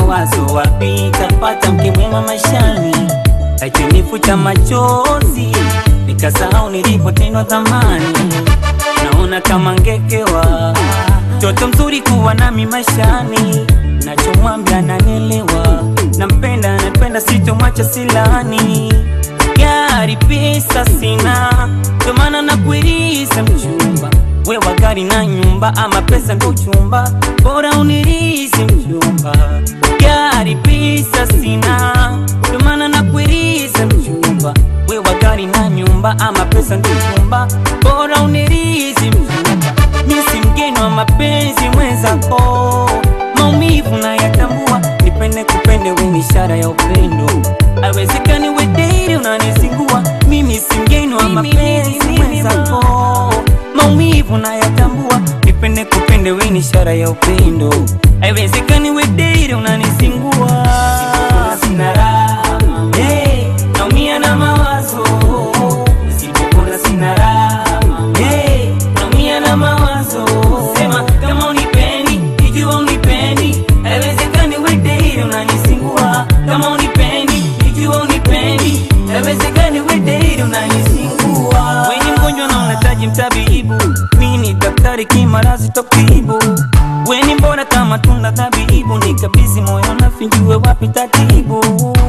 mawazo, wapi tapata mke mwema maishani? Akinifuta machozi, nikasahau nilipotendwa zamani. Naona kama ngekewa, mtoto mzuri kuwa nami maishani, nachomwambia nanielewa, nampenda napenda, sitomwacha silani gari pesa sina, ndo maana nakuiriza mchumba. Wewa gari na nyumba, ama pesa ndo chumba, bora unirizi mchumba. Gari pesa sina, ndo maana nakuiriza mchumba. Wewa gari na nyumba, ama pesa ndo chumba, bora unirizi mchumba. Mimi si mgeni wa mapenzi mwenzako, maumivu na yatambua, nipende kupende, we ni ishara ya upendo. Awezekani we daily unanizingua, mimi si mgeni wa mapenzi mwenzako, maumivu na yatambua, nipende kupende, we ni ishara ya upendo. Haiwezekani we daily unanizingua, sina raha hey, naumia na mawazo, nisipopona sina raha hey, naumia na mawazo, sema kama unipendi, ikiwa unipendi, haiwezekani we daily unanizingua, kama unipendi, ikiwa unipendi, haiwezekani we daily unanizingua. Wewe ni mgonjwa na unahitaji mtabibu, mimi ni daktari kimarazi tokibu. Wewe ni mbona kama tunda tabibu, nikabidhi moyo na finjue wapi tatibu,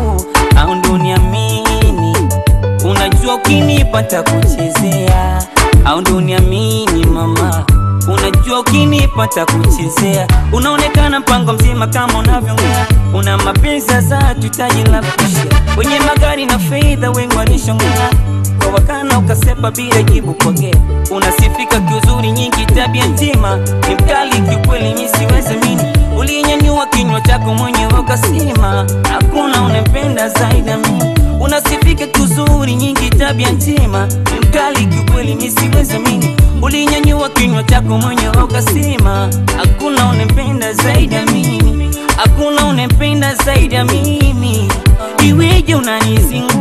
au ndo niamini Unajua ukinipata kuchezea au ndo uniamini mama, unajua ukinipata kuchezea, unaonekana mpango mzima kama unavyoongea, una mapenzi za tutaji la kushia, wenye magari na fedha wengi walishongea kwa wakana ukasepa bila jibu pokea, unasifika kiuzuri nyingi, tabia njema ni mkali kiukweli, mi siwezi mini, ulinyanyua kinywa chako mwenyewe ukasema hakuna unempenda zaidi ya mimi unasifika kuzuri nyingi, tabia njema ni mkali kiukweli, mi siwezi mini, ulinyanyua kinywa chako mwenyewe ukasema hakuna unempenda zaidi ya mimi, hakuna unempenda zaidi ya mimi, iweje unanizingua